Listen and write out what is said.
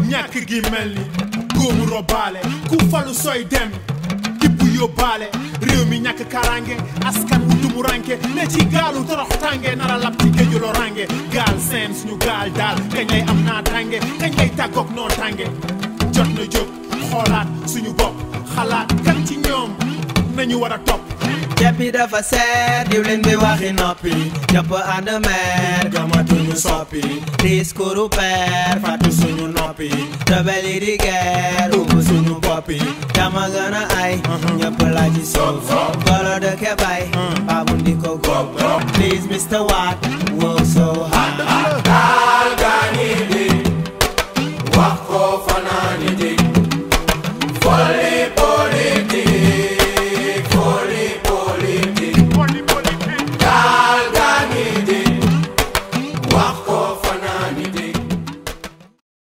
ñàkk gi mel ni góomu robaale ku falu sooy dem tibb yóbbaale réew mi ñàkk karange askan wu dumu ranke ne ci gaalu torox tànge nara lab ci géeju lorange gaal seen suñu gaal daal kañ lay am naa tànge kañ lay tàggoog noo tànge jot na jóg xoolaat suñu bopp xalaat kan ci ñoom nañu war a topp ceeb bi dafa seet diwlin bi waxi noppi ñëpp ànd meer gëmatuñu soppi discours père fàttu suñu noppi rebelle yi di guerre umb suñu boppi dama gën a ay ñëpp la ci suuf golo dëkke bay babu ndi ko góob please Mr. Watt